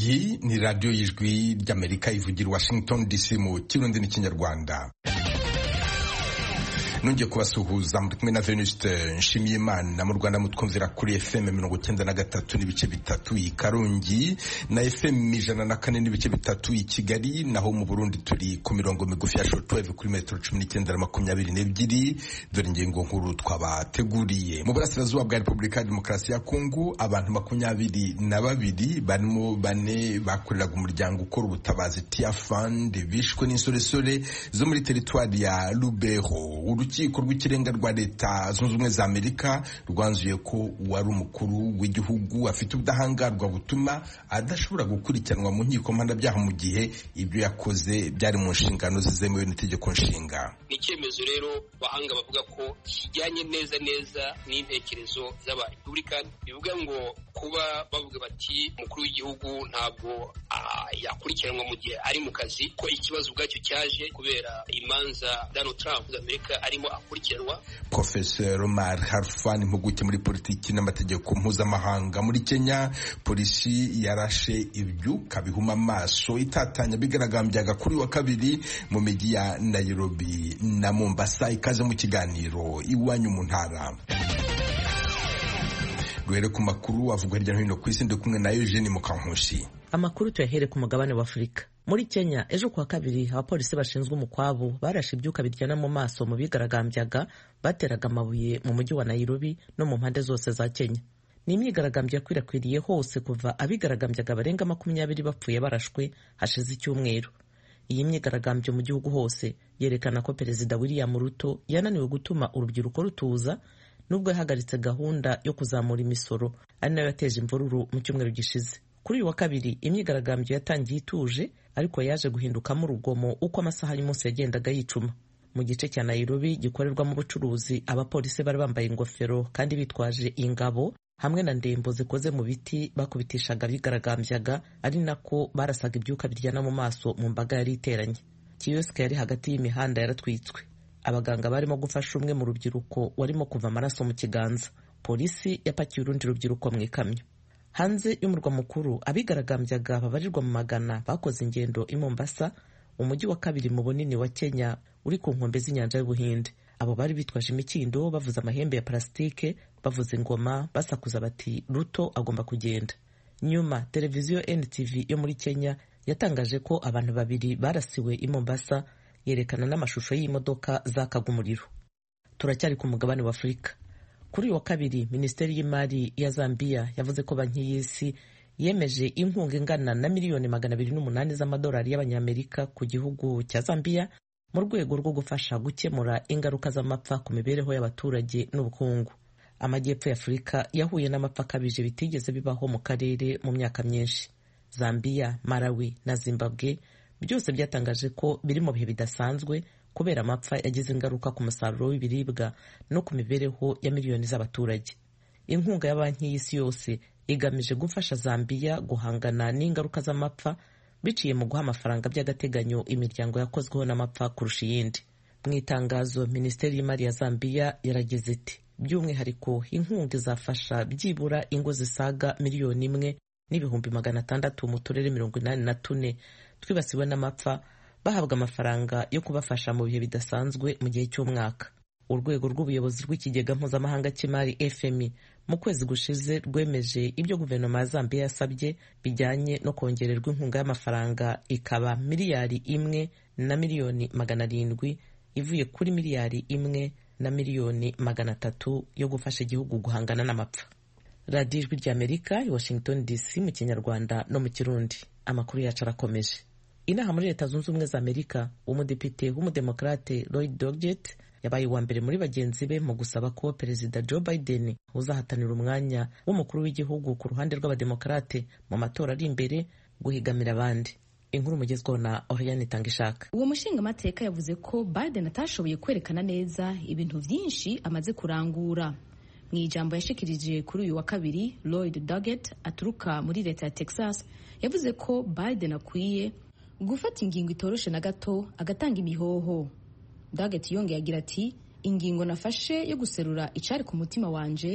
iyi ni radiyo y'ijwi ry'amerika ivugira washington dc mu kirundi n'ikinyarwanda nongeye kubasuhuza muri kumwe na venuste nshimiyimana mu rwanda mutwumvira kuri fm mirongo icyenda na gatatu n'ibice bitatu i karongi na fm ijana na kane n'ibice bitatu i kigali naho mu burundi turi ku mirongo migufi ya shortwave kuri metero cumi n'icyenda na makumyabiri n'ebyiri dore ingingo nkuru twabateguriye mu burasirazuba bwa repubulika ya demokarasi ya kongo abantu makumyabiri na babiri barimo bane bakoreraga umuryango ukora ubutabazi tiafand bishwe n'insoresore zo muri teritwari ya lubero urukiko rw'ikirenga rwa leta zunze ubumwe za amerika rwanzuye ko uwari umukuru w'igihugu afite ubudahangarwa butuma adashobora gukurikiranwa mu nkiko mpanabyaha mu gihe ibyo yakoze byari mu nshingano zizemewe n'itegeko nshinga ni icyemezo rero bahanga bavuga ko kijyanye neza neza n'intekerezo z'abarepublikani bivuga ngo kuba bavuga bati umukuru w'igihugu ntabwo yakurikiranwa mu gihe ari mu kazi ko ikibazo ubwacyo cyaje kubera imanza Donald Trump Amerika arimo akurikiranwa Professor Omar Harfan impuguke muri politiki n'amategeko mpuzamahanga muri Kenya polisi yarashe ibyuka bihuma amaso itatanya bigaragambyaga kuri wa kabiri mu mijyi ya Nairobi na Mombasa ikaze mu kiganiro iwanyu mu ntara duhere ku makuru avuga hirya no hino ku isi ndi kumwe na Eugene Mukankushi amakuru tuyahere ku mugabane wa Afurika muri Kenya ejo kuwa kabiri abapolisi bashinzwe umukwabu barashe ibyuka biryana mu maso mu bigaragambyaga bateraga amabuye mu mujyi wa Nairobi no mu mpande zose za Kenya ni imyigaragambyo yakwirakwiriye hose kuva abigaragambyaga barenga makumyabiri bapfuye barashwe hashize icyumweru iyi myigaragambyo mu gihugu hose yerekana ko perezida William Ruto yananiwe gutuma urubyiruko rutuza nubwo yahagaritse gahunda yo kuzamura imisoro ari nayo yateje imvururu mu cyumweru gishize kuri uyu wa kabiri imyigaragambyo yatangiye ituje ariko yaje guhindukamo urugomo uko amasaha y'umunsi yagendaga yicuma mu gice cya Nairobi gikorerwamo ubucuruzi abapolisi bari bambaye ingofero kandi bitwaje ingabo hamwe na ndembo zikoze mu biti bakubitishaga abigaragambyaga ari nako barasaga ibyuka biryana mu maso mu mbaga yari iteranye kiyosike yari hagati y'imihanda yaratwitswe abaganga barimo gufasha umwe mu rubyiruko warimo kuva amaraso mu kiganza polisi yapakiye urundi rubyiruko mu ikamyo hanze y'umurwa mukuru abigaragambyaga babarirwa mu magana bakoze ingendo i Mombasa umujyi wa kabiri mu bunini wa Kenya uri ku nkombe z'inyanja y'Ubuhinde abo bari bitwaje imikindo bavuza amahembe ya parasitike bavuza ingoma basakuza bati Ruto agomba kugenda nyuma televiziyo NTV yo muri Kenya yatangaje ko abantu babiri barasiwe i Mombasa yerekana n'amashusho y'imodoka zakaga umuriro turacyari ku mugabane wa Afurika kuri uyu wa kabiri minisiteri y'imari ya Zambia yavuze ko banki y'isi yemeje inkunga ingana na miliyoni magana abiri n'umunani z'amadolari y'abanyamerika ku gihugu cya Zambia mu rwego rwo gufasha gukemura ingaruka z'amapfa ku mibereho y'abaturage n'ubukungu amajyepfo y'Afurika yahuye n'amapfa akabije bitigeze bibaho mu karere mu myaka myinshi Zambia Malawi na Zimbabwe byose byatangaje ko biri mu bihe bidasanzwe kubera amapfa yagize ingaruka ku musaruro w'ibiribwa no ku mibereho ya miliyoni z'abaturage inkunga ya banki y'isi yose igamije gufasha Zambia guhangana n'ingaruka z'amapfa biciye mu guha amafaranga by'agateganyo imiryango yakozweho n'amapfa kurusha iyindi mu itangazo minisiteri y'imari ya Zambia yaragize iti by'umwihariko inkunga izafasha byibura ingo zisaga miliyoni imwe n'ibihumbi magana atandatu mu turere mirongo inani na tune twibasiwe n'amapfa bahabwa amafaranga yo kubafasha mu bihe bidasanzwe mu gihe cy'umwaka urwego rw'ubuyobozi rw'ikigega mpuzamahanga cy'imari fmi mu kwezi gushize rwemeje ibyo guverinoma ya zambia yasabye bijyanye no kongererwa inkunga y'amafaranga ikaba miliyari imwe na miliyoni magana arindwi ivuye kuri miliyari imwe na miliyoni magana atatu yo gufasha igihugu guhangana n'amapfa radiyo ijwi ry'amerika i washington dc mu kinyarwanda no mu kirundi amakuru yacu arakomeje inaha muri leta zunze ubumwe za amerika umudepite w'umudemokrate lloyd doggett yabaye uwa mbere muri bagenzi be mu gusaba ko perezida joe biden uzahatanira umwanya w'umukuru w'igihugu ku ruhande rw'abademokarate mu matora ari imbere guhigamira abandi inkuru mugezweho na oriane itangishaka uwo mushingamateka yavuze ko biden atashoboye kwerekana neza ibintu byinshi amaze kurangura mu ijambo yashikirije kuri uyu wa kabiri lloyd doggett aturuka muri leta ya texas yavuze ko biden akwiye gufata ingingo itoroshe na gato agatanga imihoho Daget yongeye agira ati ingingo nafashe yo guserura icari ku mutima wanje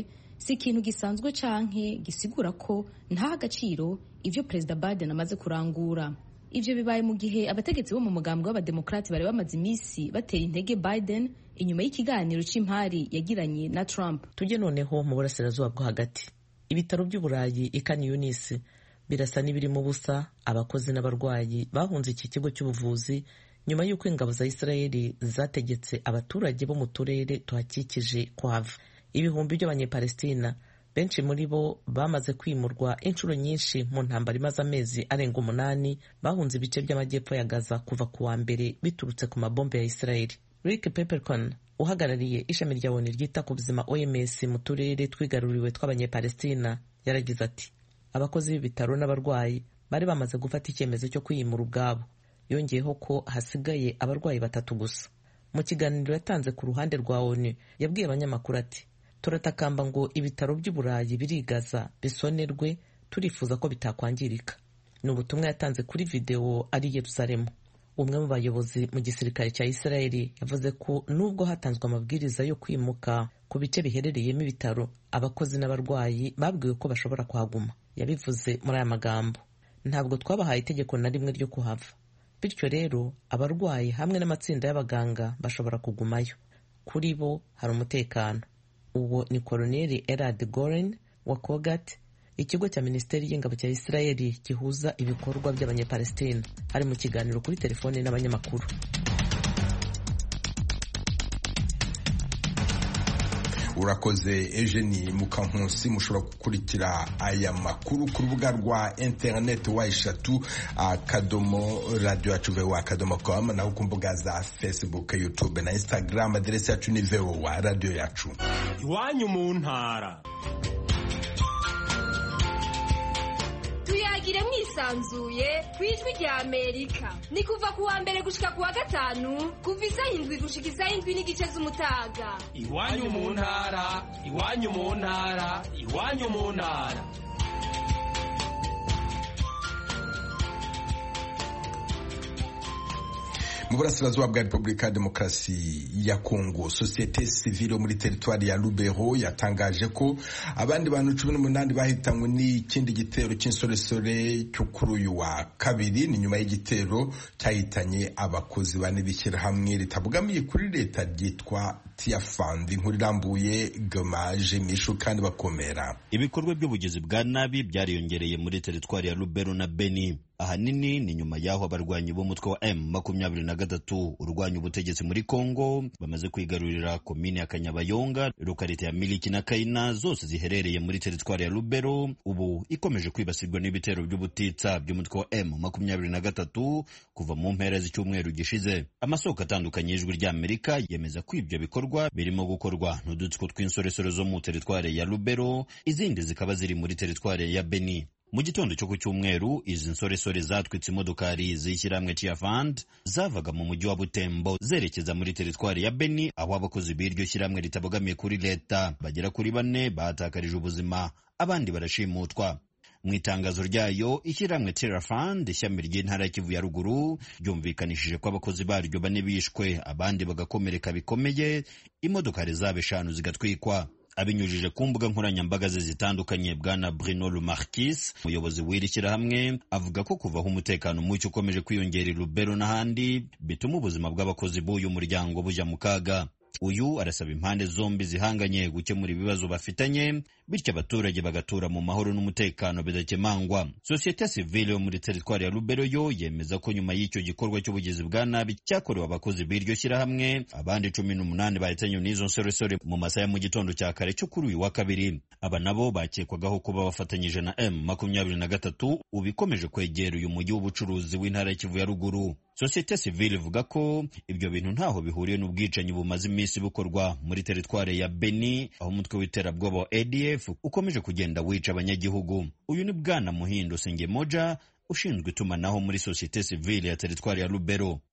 si ikintu gisanzwe canke gisigura ko nta agaciro ivyo perezida biden amaze kurangura ivyo bibaye mu gihe abategetsi bo mu mugambwe w'abademokrati bari bamaze iminsi batera intege biden inyuma y'ikiganiro c'impari yagiranye na trump tujye noneho mu burasirazuba bwo hagati ibitaro by'uburayi ikani yunisi birasa n'ibirimo ubusa abakozi n'abarwayi bahunze iki kigo cy'ubuvuzi nyuma y'uko ingabo za isirayeli zategetse abaturage bo mu turere tuhakikije kuhava ibihumbi by'abanyepalestina benshi muri bo bamaze kwimurwa inshuro nyinshi mu ntambara imaze amezi arenga umunani bahunze ibice by'amajyepfo ya gaza kuva ku wa mbere biturutse ku mabombe ya isirayeli rick peppercon uhagarariye ishami rya oni ryita ku buzima oms mu turere twigaruriwe tw'abanyepalestina yaragize ati abakozi b'ibitaro n'abarwayi bari bamaze gufata icyemezo cyo kwiyimura ubwabo yongeyeho ko hasigaye abarwayi batatu gusa mu kiganiro yatanze ku ruhande rwa onu yabwiye abanyamakuru ati turatakamba ngo ibitaro by'uburayi birigaza bisonerwe turifuza ko bitakwangirika ni ubutumwa yatanze kuri videwo ari yerusalemu umwe mu bayobozi mu gisirikare cya isirayeli yavuze ko nubwo hatanzwe amabwiriza yo kwimuka ku bice biherereyemo ibitaro abakozi n'abarwayi babwiwe ko bashobora kuhaguma yabivuze muri aya magambo ntabwo twabahaye itegeko na rimwe ryo kuhava bityo rero abarwayi hamwe n'amatsinda y'abaganga bashobora kugumayo kuri bo hari umutekano uwo ni koloneli erad goren wa kogat ikigo cya minisiteri y'ingabo cya isirayeli gihuza ibikorwa by'abanyepalestina ari mu kiganiro kuri telefone n'abanyamakuru urakoze Eugenie Mukankusi mushobora gukurikira aya makuru ku rubuga rwa interineti wa eshatu akadomo radiyo yacu vewa akadomo komu naho ku mbuga za facebook youtube na instagram aderesi yacu ni vewa radiyo yacu iwanyu mu ntara tuyagire mwisanzuye ku ijwi rya amerika ni kuva ku wa mbere gushika ku wa gatanu kuva isaha indwi gushika isaha indwi n'igice z'umutaga iwanyu mu ntara iwanyu mu ntara iwanyu mu ntara mu burasirazuba bwa repubulika ya demokarasi ya kongo sosiyete sivile muri teritwari ya lubero yatangaje ko abandi bantu cumi n'umunani bahitanywe n'ikindi gitero cy'insoresore cyo kuri uyu wa kabiri ni nyuma y'igitero cyahitanye abakozi bane b'ishyirahamwe ritabogamiye kuri leta ryitwa tiyafandi inkuru irambuye gomaje mishu kandi bakomera ibikorwa by'ubugizi bwa nabi byariyongereye muri teritwari ya lubero na beni ahanini ni nyuma y'aho abarwanyi b'umutwe wa M makumyabiri na gatatu urwanya ubutegetsi muri Kongo bamaze kwigarurira komine ya Kanyabayonga lokalite ya Miliki na Kaina zose ziherereye muri teritwari ya Lubero ubu ikomeje kwibasirwa n'ibitero by'ubutitsa by'umutwe wa M makumyabiri na gatatu kuva mu mpera z'icyumweru gishize amasoko atandukanye y'ijwi ry'Amerika yemeza ko ibyo bikorwa birimo gukorwa n'udutsiko tw'insoresore zo mu teritwari ya Lubero izindi zikaba ziri muri teritwari ya Beni mu gitondo cyo ku cyumweru izi nsoresore zatwitse imodokari z'ishyirahamwe Chiafand zavaga mu mujyi wa Butembo zerekeza muri teritwari ya Beni aho abakozi b'iryo shyirahamwe ritabogamiye kuri leta bagera kuri bane bahatakarije ubuzima abandi barashimutwa mu itangazo ryayo ishyirahamwe Terrafund ishami ry'intara ya Kivu ya ruguru ryumvikanishije ko abakozi baryo bane bishwe abandi bagakomereka bikomeye imodokari zabo eshanu zigatwikwa abinyujije ku mbuga nkoranyambaga ze zitandukanye bwana Bruno Lumarquis umuyobozi w'iri shyirahamwe avuga ko kuvaho umutekano muke ukomeje kwiyongera i Lubero n'ahandi bituma ubuzima bw'abakozi b'uyu muryango bujya mu kaga uyu arasaba impande zombi zihanganye gukemura ibibazo bafitanye bityo abaturage bagatura mu mahoro n'umutekano bidakemangwa sosiyete sivile yo muri teritwari ya Lubero yo yemeza ko nyuma y'icyo gikorwa cy'ubugizi bwa nabi cyakorewe abakozi b'iryo shyirahamwe abandi cumi n'umunani bahitanywe n'izo nsoresore mu masaha ya mu gitondo cya kare cyo kuri uyu wa kabiri aba nabo bakekwagaho kuba bafatanyije na M makumyabiri na gatatu ubu ikomeje kwegera uyu mujyi w'ubucuruzi w'intara y'Ikivu ya ruguru sosiyete sivile ivuga ko ibyo bintu ntaho bihuriye n'ubwicanyi bumaze iminsi bukorwa muri teritwari ya Beni aho umutwe w'iterabwoba wa ADF ukomeje kugenda wica abanyagihugu uyu ni bwana Muhindo Sengemoja ushinzwe itumanaho muri sosiyete sivile ya teritwari ya Lubero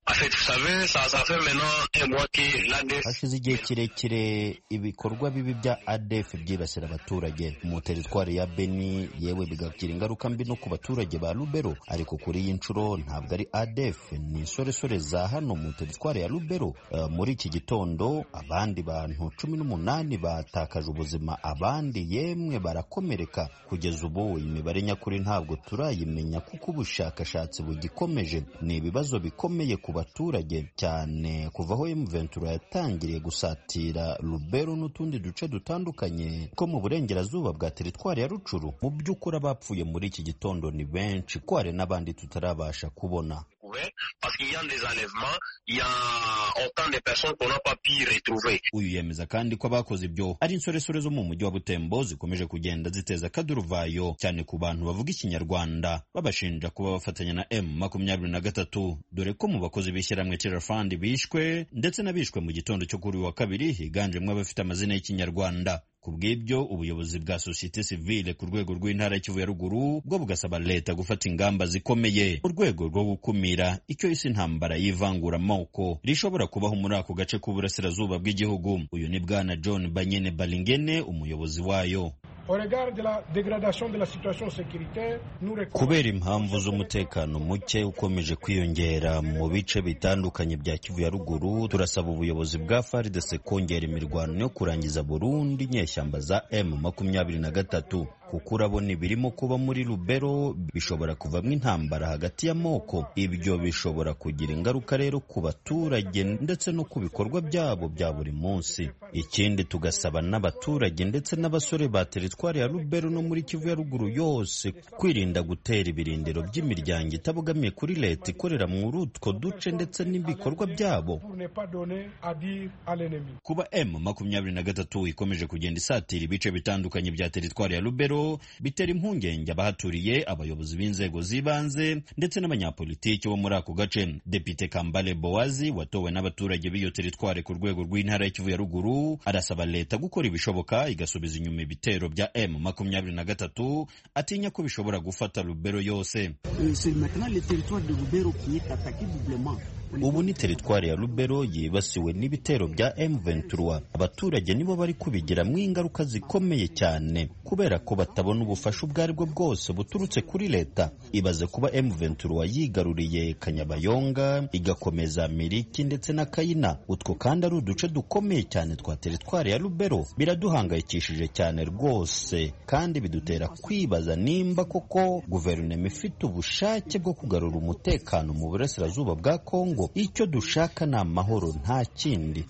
hashize igihe kirekire ibikorwa bibi bya adef byibasira abaturage mu teritwari ya beni yewe bigagira ingaruka mbi no ku baturage ba lubero ariko kuri iyi nshuro ntabwo ari adef ni insoresore za hano mu teritwari ya lubero uh, muri iki gitondo abandi bantu cumi n'umunani batakaje ubuzima abandi yemwe barakomereka kugeza ubu imibare nyakuri ntabwo turayimenya kuko ubushakashatsi bugikomeje ni ibibazo bikomeye ku baturage cyane kuva aho M23 yatangiriye gusatira Lubero n'utundi duce dutandukanye two mu burengerazuba bwa teritwari ya Rucuru mu by'ukuri abapfuye muri iki gitondo ni benshi ko hari n'abandi tutarabasha kubona uyu yemeza kandi ko abakoze ibyo ari insoresore zo mu mujyi wa Butembo zikomeje kugenda ziteza akaduruvayo cyane ku bantu bavuga ikinyarwanda babashinja kuba bafatanya na M makumyabiri na gatatu dore ko mu bakozi b'ishyirahamwe Terrafund bishwe ndetse n'abishwe mu gitondo cyo kuri uyu wa kabiri higanjemo abafite amazina y'ikinyarwanda ku bw'ibyo ubuyobozi bwa sosiyete sivile ku rwego rw'intara ya Kivu ya ruguru bwo bugasaba leta gufata ingamba zikomeye mu rwego rwo gukumira icyo isi intambara y'ivanguramoko rishobora kubaho muri ako gace k'uburasirazuba bw'igihugu uyu ni bwana John Banyene Balingene umuyobozi wayo kubera impamvu z'umutekano muke ukomeje kwiyongera mu bice bitandukanye bya Kivu ya ruguru turasaba ubuyobozi bwa FARDC kongera imirwano yo kurangiza burundu inyeshyamba za M makumyabiri na gatatu kuko urabona ibirimo kuba muri Lubero bishobora kuvamo intambara hagati y'amoko ibyo bishobora kugira ingaruka rero ku baturage ndetse no ku bikorwa byabo bya buri munsi ikindi tugasaba n'abaturage ndetse n'abasore ba teritwari ya Lubero no muri Kivu ya ruguru yose kwirinda gutera ibirindiro by'imiryango itabogamiye kuri leta ikorera muri utwo duce ndetse n'ibikorwa byabo kuba M makumyabiri na gatatu ikomeje kugenda isatira ibice bitandukanye bya teritwari ya Lubero bitera impungenge abahaturiye abayobozi b'inzego z'ibanze ndetse n'abanyapolitiki bo muri ako gace Depite Kambale Bowazi watowe n'abaturage b'iyo teritwari ku rwego rw'intara ya Kivu ya ruguru arasaba leta gukora ibishoboka igasubiza inyuma ibitero bya M makumyabiri na gatatu atinya ko bishobora gufata Lubero yose ubu ni teritwari ya Lubero yibasiwe n'ibitero bya M23 abaturage nibo bari kubigiramo ingaruka zikomeye cyane kubera ko batabona ubufasha ubwo ari bwo bwose buturutse kuri leta ibaze kuba M23 yigaruriye Kanyabayonga igakomeza Miriki ndetse na Kayina utwo kandi ari uduce dukomeye cyane twa teritwari ya Lubero biraduhangayikishije cyane rwose kandi bidutera kwibaza nimba koko guverinoma ifite ubushake bwo kugarura umutekano mu burasirazuba bwa Kongo icyo dushaka ni amahoro nta kindi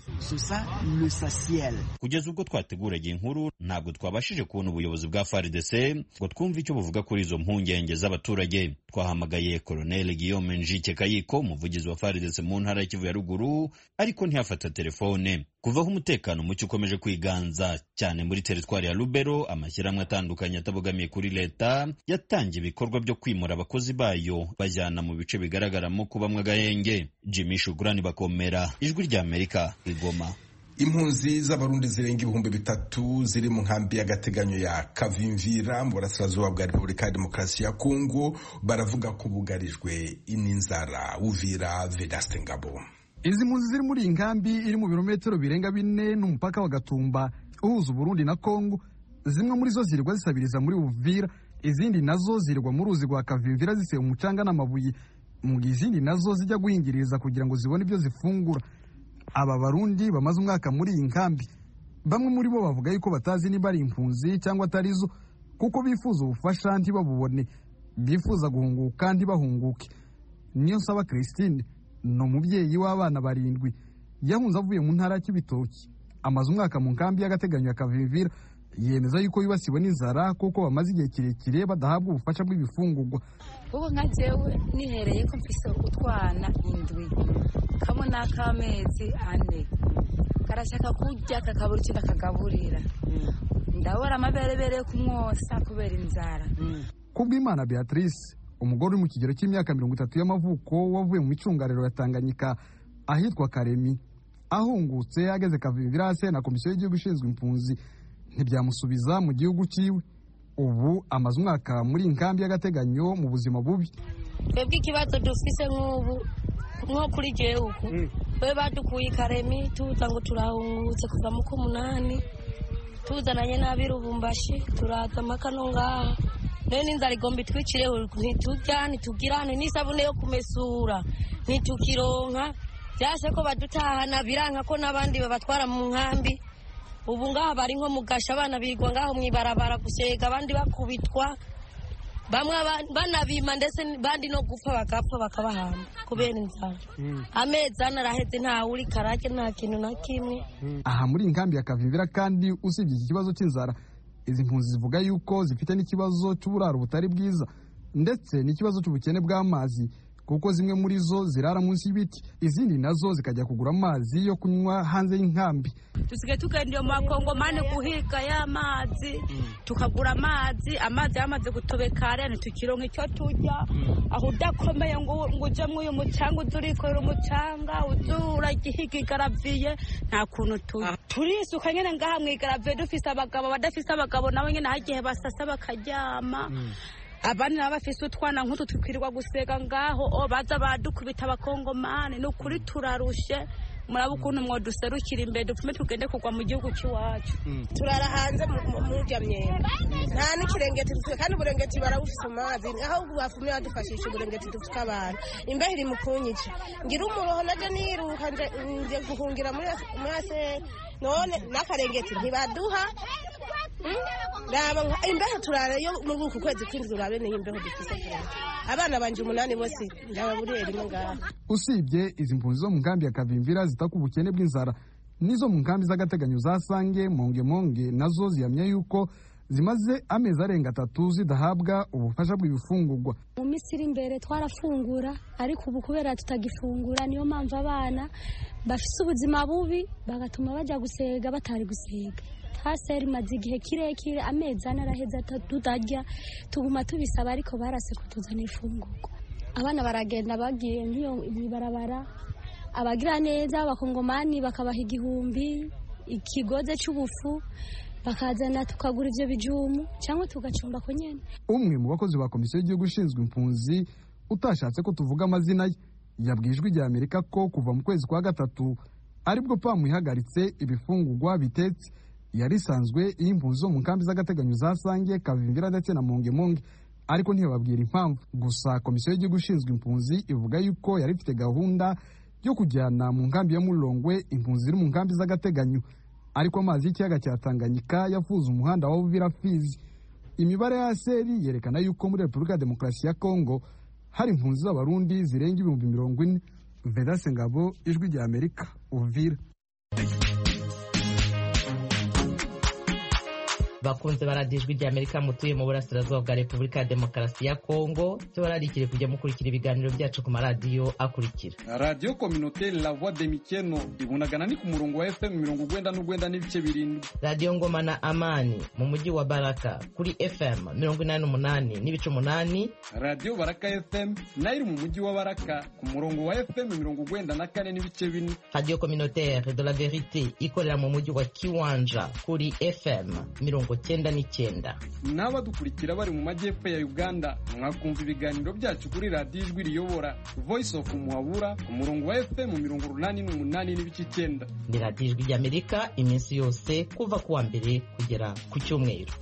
kugeza ubwo twateguraga inkuru ntabwo twabashije kubona ubuyobozi bwa FARDC ngo twumve icyo buvuga kuri izo mpungenge z'abaturage twahamagaye Colonel Guillaume Njike Kayiko umuvugizi wa FARDC mu ntara ya Kivu ya ruguru ariko ntiyafata telefone kuva aho umutekano muke ukomeje kwiganza cyane muri teritwari ya Lubero amashyirahamwe atandukanye atabogamiye kuri leta yatangiye ibikorwa byo kwimura abakozi bayo bajyana mu bice bigaragaramo kubamwe agahenge Jimmy Shugrani bakomera ijwi rya Amerika igoma impunzi z'abarundi zirenga ibihumbi bitatu ziri mu nkambi y'agateganyo ya kavimvira mu burasirazuba bwa repubulika ya demokarasi ya kongo baravuga ko bugarijwe n'inzara uvira vedaste ngabo izi mpunzi ziri muri iyi nkambi iri mu birometero birenga bine n'umupaka wa gatumba uhuza uburundi na kongo zimwe muri zo zirirwa zisabiriza muri uvira izindi nazo zirirwa mu ruzi rwa kavimvira ziseba umucanga n'amabuye mu gihe izindi nazo zijya guhingiriza kugira ngo zibone ibyo zifungura aba barundi bamaze umwaka muri iyi nkambi bamwe muri bo bavuga yuko batazi niba ari impunzi cyangwa atari zo kuko bifuza ubufasha ntibabubone bifuza guhunguka ntibahunguke niyo nsaba christine ni umubyeyi w'abana barindwi yahunze avuye mu ntara y'ibitoki amaze umwaka mu nkambi y'agateganyo ya kavivira yemeza yuko yibasiwe n'inzara kuko bamaze igihe kirekire badahabwa ubufasha bw'ibifungurwa kuko nka jewe nihereye ko mfise utwana indwi kamwe n'ak'amezi ane karashaka kurya kakabura icyo ndakagaburira ndabura amaberebere yo kumwosa kubera inzara kubw'imana beatrice umugore uri mu kigero cy'imyaka mirongo itatu y'amavuko wavuye mu micungararo ya tanganyika ahitwa karemi ahungutse ageze kavivirase na komisiyo y'igihugu ishinzwe impunzi ntibyamusubiza mu gihugu cyiwe ubu amaze umwaka muri nkambi y'agateganyo mu buzima bubi twebwe ikibazo dufise nk'ubu nko kuri gihugu we badukuye ikaremi tuza ngo turahungutse kuva mu k'umunani tuzananye n'abirubumbashi turaza amakano ngaha none n'inzara igomba itwikireho ntiturya ntitugirane n'isabune yo kumesura ntitukironka byase ko badutahana biranka ko n'abandi babatwara mu nkambi ubu ngaha bari nko mu gasha abana bigwa ngaho mu ibarabara gusega abandi bakubitwa bamwe banabima ndetse bandi no gupfa bagapfa bakabahamba kubera inzara amezi ane araheze ntawe uri karage nta kintu na kimwe aha muri inkambi ya kavimvira kandi usibye iki kibazo cy'inzara izi mpunzi zivuga yuko zifite n'ikibazo cy'uburaro butari bwiza ndetse n'ikibazo cy'ubukene bw'amazi kuko zimwe muri zo zirara munsi y'ibiti izindi nazo zikajya kugura amazi yo kunywa hanze y'inkambi dusigaye tugenda iyo makongomani guhiga y'amazi tukagura amazi amazi yamaze gutobekara ntitukironka icyo turya aho udakomeye ngo uje muri uyu mucanga uze urikorera umucanga uze uragihiga igaraviye nta kuntu tuba turisuka nyine ngaha mu igaraviye dufise abagabo badafise abagabo nabo nyine hagiye basasa bakaryama abandi nabo bafise utwana nk'utu tukwirirwa gusega ngaho o baza badukubita abakongomani ni ukuri turarushe muraba ukuntu mwoduserukira imbere dupfume tugende kugwa mu gihugu cy'iwacu turara hanze murya myenda nta n'ikirengeti dufite kandi uburengeti barawufise amazi aho bafumye badufashisha uburengeti dufite abantu imbeho iri mu kunyica ngira umuroho naje niruka nje guhungira muri aseri none n'akarengeti ntibaduha imbeho turarayo muri uku kwezi kw'inzu urabe niyo imbeho dufise abana banje umunani bose ndababuriye rimwe ngaha usibye izi mpunzi zo mu nkambi ya kavimvira zitaka ubukene bw'inzara n'izo mu nkambi z'agateganyo za sange mongemonge nazo zihamya yuko zimaze amezi arenga atatu zidahabwa ubufasha bw'ibifungurwa mu minsi iri imbere twarafungura ariko ubu kubera tutagifungura niyo mpamvu abana bafise ubuzima bubi bagatuma bajya gusega batari gusega haseri imaze igihe kirekire amezi ane araheze tutarya tuguma tubisaba ariko barase kutuzanira ifungurwa abana baragenda bagiye nk'iyo mw'ibarabara abagira neza abakongomani bakabaha igihumbi ikigoze cy'ubufu bakazana tukagura ibyo bijumu cyangwa tugacumba ko nyine umwe mu bakozi ba komisiyo y'igihugu ishinzwe impunzi utashatse ko tuvuga amazina ye yabwiye ijwi rya amerika ko kuva mu kwezi kwa gatatu aribwo pamu ihagaritse ibifungurwa bitetse yari isanzwe iyo impunzi zo mu nkambi z'agateganyo za sange kavimvira ndetse na mongemonge ariko ntibababwira impamvu gusa komisiyo y'igihugu ishinzwe impunzi ivuga yuko yari ifite gahunda yo kujyana mu nkambi ya murongwe impunzi ziri mu nkambi z'agateganyo ariko amazi y'ikiyaga cya tanganyika yafuze umuhanda wa buvira fizi imibare ya seri yerekana yuko muri repubulika ya demokarasi ya kongo hari impunzi z'abarundi zirenga ibihumbi mirongo ine vedase ngabo ijwi rya amerika uvira bakunze baradijwe rya amerika mutuye mu burasirazuba bwa repubulika ya demokarasi ya kongo tubararikire kujya mukurikira ibiganiro byacu ku maradiyo akurikira radiyo kominote la voix de mikeno ibunagana ni ku murongo wa fm mirongo ugwenda n'ugwenda n'ibice birindwi radiyo ngoma na amani mu mujyi wa baraka kuri fm mirongo inani n'umunani n'ibice umunani radiyo baraka fm nayo iri mu mujyi wa baraka ku murongo wa fm mirongo ugwenda na kane n'ibice bine radiyo communautaire de la verite ikorera mu mujyi wa kiwanja kuri fm mirongo cyenda n'icyenda n'abadukurikira bari mu majyepfo ya uganda mwakumva ibiganiro byacu kuri radiyo ijwi riyobora voice of muhabura ku murongo wa fm mirongo urunani n'umunani n'ibice icyenda ni radiyo ijwi ry'amerika iminsi yose kuva ku wa mbere kugera ku cyumweru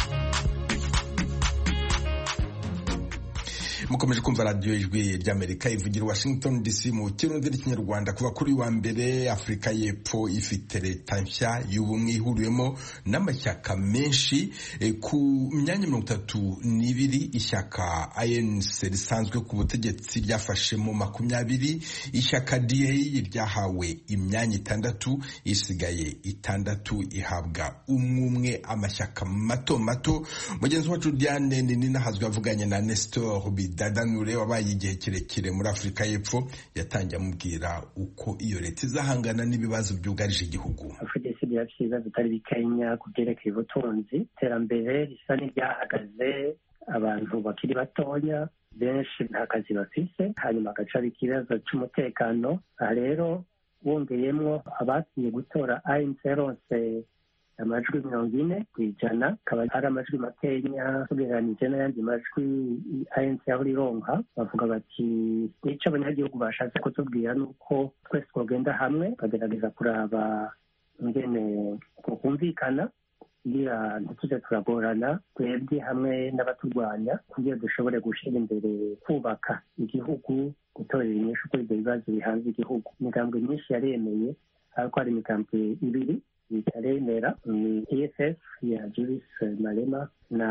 mukomeje kumva radiyo ijwi ry'amerika ivugira washington dc mu kirundi n'ikinyarwanda kuva kuri wa mbere afurika y'epfo ifite leta nshya y'ubumwe ihuriwemo n'amashyaka menshi ku myanya mirongo itatu n'ibiri ishyaka anc risanzwe ku butegetsi ryafashemo makumyabiri ishyaka da ryahawe imyanya itandatu isigaye itandatu ihabwa umwe umwe amashyaka mato mato mugenzi wacu diane ninahazwe avuganye na nestor dadanure wabaye igihe kirekire muri afurika y'epfo yatangiye amubwira uko iyo leta izahangana n'ibibazo byugarije igihugu afudesi byafite ibibazo bitari bikenya ku byerekeye ubutunzi iterambere risa n'iryahagaze abantu bakiri batoya benshi nta kazi bafise hanyuma hagaca ikibazo cy'umutekano aha rero wongeyemo abagiye gutora anc rose amajwi mirongo ine ku ijana akaba ari amajwi makenya tugereranije n'ayandi majwi anc aho rironka bavuga bati nicyo abanyagihugu bashatse kutubwira ni uko twese twagenda hamwe bagerageza kuraba ingene kumvikana kugira ntitujye turagorana twebwe hamwe n'abaturwanya kugira dushobore gushyira imbere kubaka igihugu gutorera inyinshi kuri ibyo bibazo bihanze igihugu imigambwe myinshi yaremeye ariko hari imigambwe ibiri itaremera ni eff ya julius malema na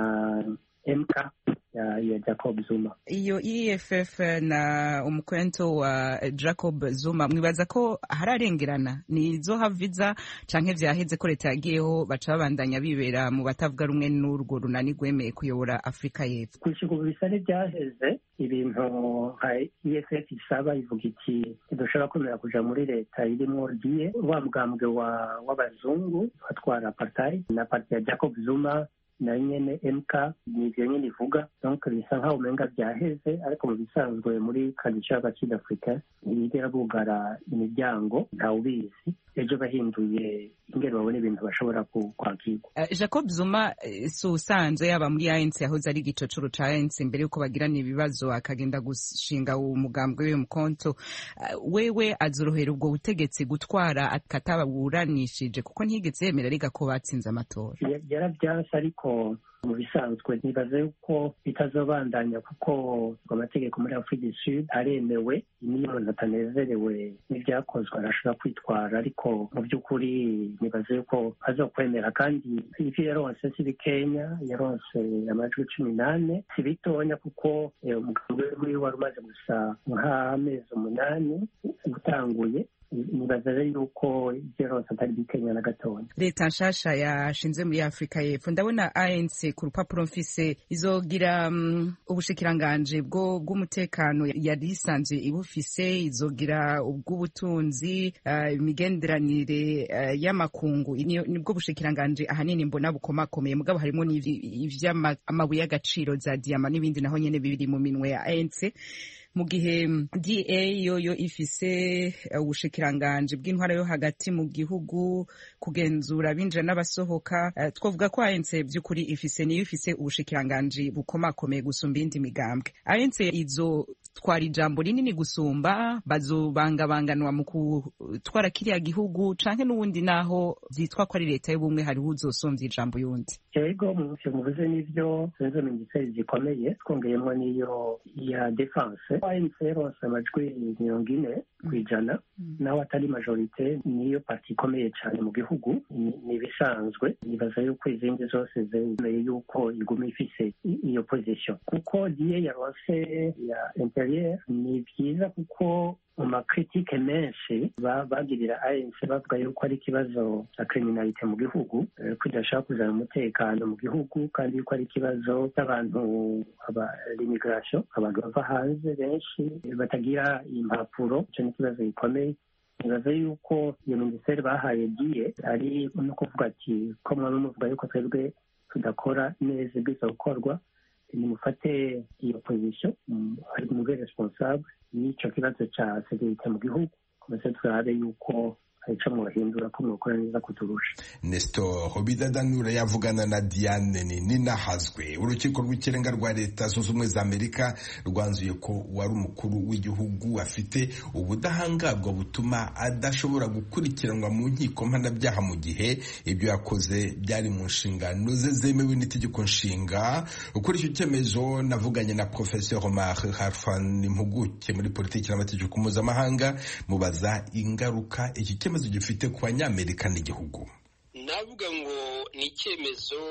mk ya, ya jacob zuma iyo eff na umukwento wa jacob zuma mwibaza ko hararengerana nizo haviza canke vyaheze ko leta yagiyeho baca babandanya bibera mu batavuga rumwe n'urwo runani rwemeye kuyobora afurika y'epfo gushika ubu bisa n'ibyaheze ibintu nka eff isaba ivuga iki ntidushobora kwemera kuja muri leta irimwo riye wa mugambwe wa w'abazungu batwara apartheid na parti ya jacob zuma na nyene mk ni ivyo nyene ivuga donc bisa nkaho umenga vyaheze ariko mu bisanzwe muri kadica y'abakid africa ntibigera bugara imiryango ntawubizi ejo bahinduye ingene babona ibintu bashobora kwakirwa uh, jacob zuma si usanzwe yaba muri anc yahoze ari igicocoro ca anc mbere yuko bagirana ibibazo akagenda gushinga umugambwe wiwe mukonto uh, wewe azorohera ubwo butegetsi gutwara akataburanishije kuko ntiyigeze yemera ariga ko batsinze amatora yaravyanse ariko mu bisanzwe nibaza yuko bitazobandanya kuko amategeko muri afurika du sud aremewe niyo umuntu atanezerewe n'ibyakozwe arashobora kwitwara ariko mu by'ukuri nibaza yuko azokwemera kandi ivyo yaronse si bikenya yaronse amajwi cumi n'ane si bitonya kuko umugambi wiwe wari umaze gusa nk'amezi umunani utanguye nibaza rero yuko ibyo yaronse atari bikenya na gatoya leta nshasha yashinze muri afurika y'epfo ndabona anc ku rupapuro mfise izogira um, ubushikiranganje bwo bw'umutekano yari isanzwe ibufise izogira ubw'ubutunzi uh, imigenderanire uh, y'amakungu nibwo bushikiranganje ahanini mbona bukomakomeye mugabo harimo ivy'amabuye y'agaciro za diyama n'ibindi naho nyene bibiri mu minwe ya anc mu gihe da yoyo ifise ubushikiranganje bw'intwara yo hagati mu gihugu kugenzura abinjira n'abasohoka uh, twavuga ko ANC by'ukuri ifise niyo ifise ubushikiranganje bukomakomeye gusumba iyindi migambwe ANC izo twara ijambo rinini gusumba bazobangabanganwa mu gutwara kiriya gihugu canke n'ubundi naho vyitwa ko ari leta y'ubumwe hariho uzosumvya ijambo yundi yego muvuze n'ivyo zenzo minisiteri zikomeye twongeyemo n'iyo ya defense anc yaronse amajwi mirongo ine ku ijana naho atari majorite niyo parti ikomeye cyane mu gihugu ni ibisanzwe nibaza yuko izindi zose zemeye yuko iguma ifise iyo position kuko diye yaronse ya interieur ni byiza kuko mu makritike menshi bagirira ANC bavuga yuko ari ikibazo cya kriminalite mu gihugu ko idashaka kuzana umutekano mu gihugu kandi yuko ari ikibazo cy'abantu l'immigration abantu bava hanze benshi batagira impapuro icyo ni ikibazo gikomeye nibaza yuko iyo minisiteri bahaye diye ari no kuvuga ati ko mwaba muvuga yuko twebwe tudakora neza ibwiza gukorwa nimufate iyo position ari mube responsable y'icyo kibazo cya sekirite mu gihugu komese turabe yuko ico mwahindura ko mwokora neza kuturusha Nestor Bidadanura yavugana na Diane Ninahazwe urukiko rw'ikirenga rwa leta zunze ubumwe za Amerika rwanzuye ko wari umukuru w'igihugu afite ubudahangarwa butuma adashobora gukurikiranwa mu nkiko mpanabyaha mu gihe ibyo yakoze byari mu nshingano ze zemewe n'itegeko nshinga kuri icyo cyemezo navuganye na Professeur Omar Harfan impuguke muri politiki n'amategeko mpuzamahanga mubaza ingaruka iki cyemezo gifite ku banyamerika n'igihugu navuga ngo ni icyemezo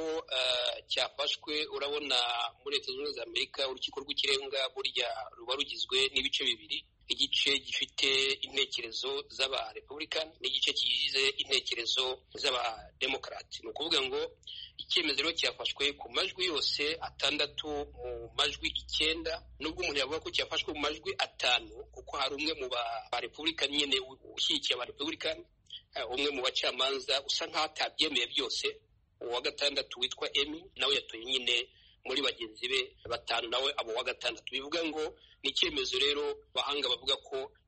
cyafashwe urabona muri leta zunze ubumwe za amerika urukiko rw'ikirenga burya ruba rugizwe n'ibice bibiri igice gifite intekerezo z'abarepublikani n'igice kigize intekerezo z'abademokarati ni ukuvuga ngo icyemezo rero cyafashwe ku majwi yose atandatu mu majwi icyenda nubwo umuntu yavuga ko cyafashwe mu majwi atanu kuko hari umwe mu barepublikani nyine ushyigikiye abarepublikani umwe mu bacamanza usa nk'aho atabyemeye byose uwa gatandatu witwa emi nawe yatoye nyine muri bagenzi be batanu nawe abo wa gatandatu bivuga ngo ni icyemezo rero bahanga bavuga ko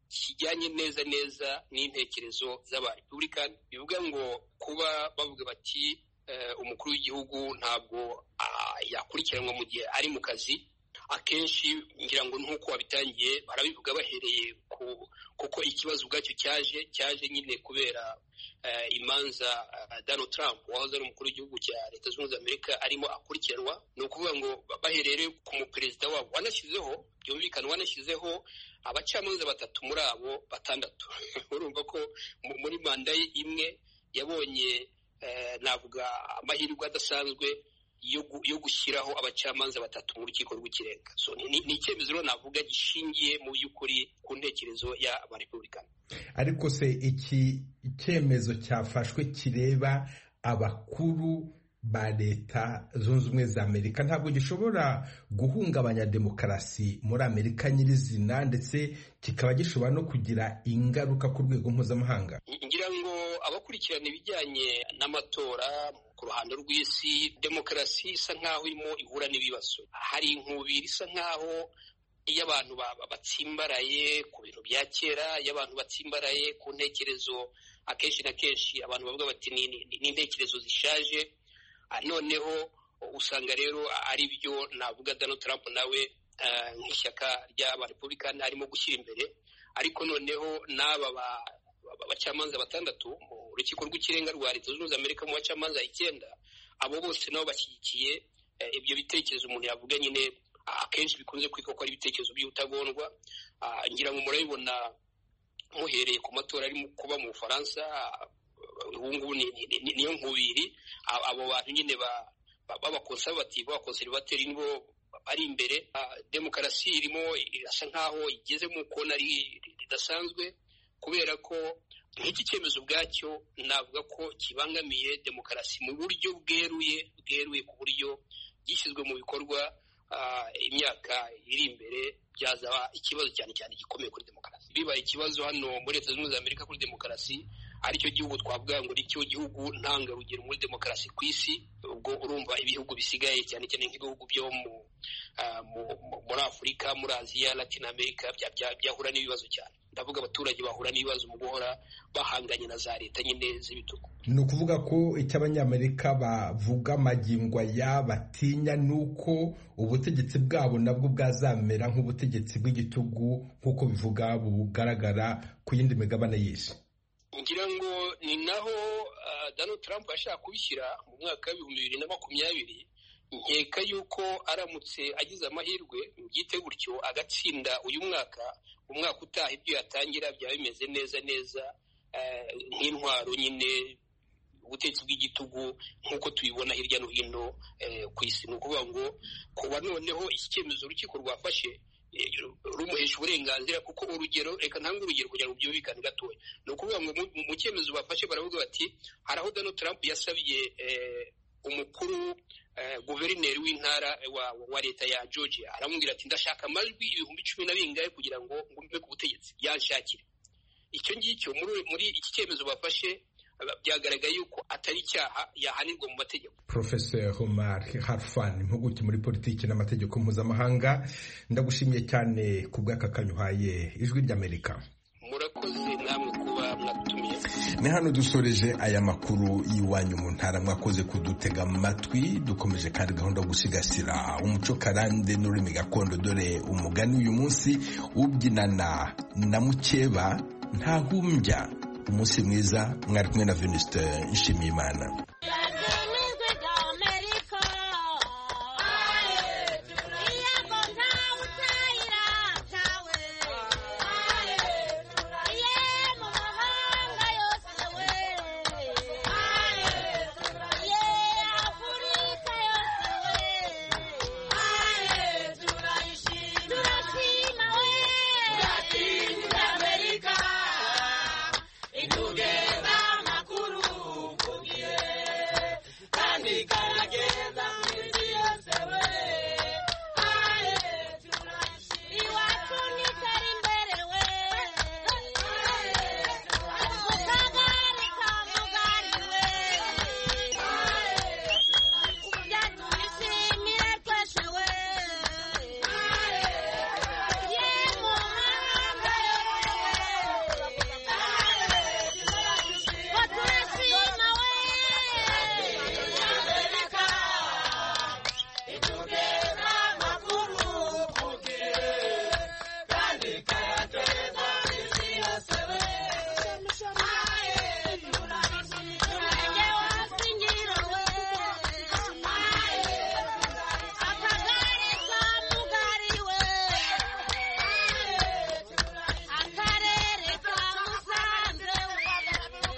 kijyanye neza neza n'intekerezo z'abarepublikani bivuga ngo kuba bavuga bati umukuru w'igihugu ntabwo yakurikiranwa mu gihe ari mu kazi akenshi ngira ngo nk'uko wabitangiye barabivuga bahereye ku kuko ikibazo ubwacyo cyaje cyaje nyine kubera imanza Donald Trump wahoze ari umukuru w'igihugu cya leta zunze ubumwe za amerika arimo akurikiranwa ni ukuvuga ngo baherere ku muperezida wabo wanashyizeho byumvikana wanashyizeho abacamanza batatu muri abo batandatu urumva ko muri manda ye imwe yabonye navuga amahirwe adasanzwe yo gushyiraho abacamanza batatu mu rukiko rw'ikirenga ni icyemezo rero navuga gishingiye mu by'ukuri ku ntekerezo y'abarepublikani ariko se iki icyemezo cyafashwe kireba abakuru ba leta zunze ubumwe za amerika ntabwo gishobora guhungabanya demokarasi muri amerika nyirizina ndetse kikaba gishobora no kugira ingaruka ku rwego mpuzamahanga ngira ngo abakurikirana ibijyanye n'amatora ku ruhando rw'isi demokarasi isa nk'aho irimo ihura n'ibibazo hari inkubiri isa nk'aho iyo abantu batsimbaraye ku bintu bya kera iyo abantu batsimbaraye ku ntekerezo akenshi na kenshi abantu bavuga bati ni intekerezo zishaje noneho usanga rero ari byo navuga Donald Trump nawe nk'ishyaka ry'abarepublikani arimo gushyira imbere ariko noneho n'aba abacamanza batandatu mu rukiko rw'ikirenga rwa leta zunze ubumwe za amerika mu bacamanza icyenda abo bose nabo bashyigikiye ibyo bitekerezo umuntu yavuga nyine akenshi bikunze kwitwa ko ari ibitekerezo by'ubutagondwa ngira ngo murabibona muhereye ku matora arimo kuba mu bufaransa ubu ngubu niyo nkubiri abo bantu nyine b'abakonservative b'abakonservateri nibo bari imbere demokarasi irimo irasa nk'aho igeze mu kona ridasanzwe kubera ko nk'iki cyemezo ubwacyo navuga ko kibangamiye demokarasi mu buryo bweruye bweruye ku buryo gishyizwe mu bikorwa imyaka iri imbere byazaba ikibazo cyane cyane gikomeye kuri demokarasi bibaye ikibazo hano muri leta zunze ubumwe za amerika kuri demokarasi aricyo gihugu twavuga ngo nicyo gihugu ntangarugero muri demokarasi ku isi ubwo urumva ibihugu bisigaye cyane cyane nk'ibihugu byo muri afurika muri aziya latin america byahura n'ibibazo cyane ndavuga abaturage bahura n'ibibazo mu guhora bahanganye na za leta nyine z'ibitugu ni ukuvuga ko icyo abanyamerika bavuga amagingo aya batinya ni uko ubutegetsi bwabo nabwo bwazamera nk'ubutegetsi bw'igitugu nk'uko bivuga bugaragara ku yindi migabane y'isi ngira ngo ni naho Donald Trump yashaka kubishyira mu mwaka w'ibihumbi bibiri na makumyabiri nkeka yuko aramutse agize amahirwe byite gutyo agatsinda uyu mwaka umwaka utaha ibyo yatangira byaba bimeze neza neza nk'intwaro nyine ubutegetsi bw'igitugu nk'uko tubibona hirya no hino ku isi ni ukuvuga ngo kuba noneho iki cyemezo urukiko rwafashe rumuhesha uburenganzira kuko urugero reka ntange urugero kugira ngo byumvikane gatoya ni ukuvuga ngo mu cyemezo bafashe baravuga bati hari aho Donald Trump yasabye umukuru guverineri w'intara wa leta ya Georgia aramubwira ati ndashaka amajwi ibihumbi cumi na bingahe kugira ngo ngume ku butegetsi yanshakire icyo ngicyo muri iki cyemezo bafashe byagaragaye yuko atari icyaha yahanirwa mu mategeko Professor Omar Harfan impuguke muri politiki n'amategeko mpuzamahanga ndagushimiye cyane ku bw'aka kanyuhaye ijwi ry'Amerika murakoze namwe kuba mwadutumiye ni hano dusoreje aya makuru y'iwanyu mu ntara mwakoze kudutega amatwi dukomeje kandi gahunda yo gusigasira umuco karande n'ururimi gakondo dore umugani uyu munsi ubyinana na mukeba ntahumbya umunsi mwiza mwari kumwe na Venuste Nshimiyimana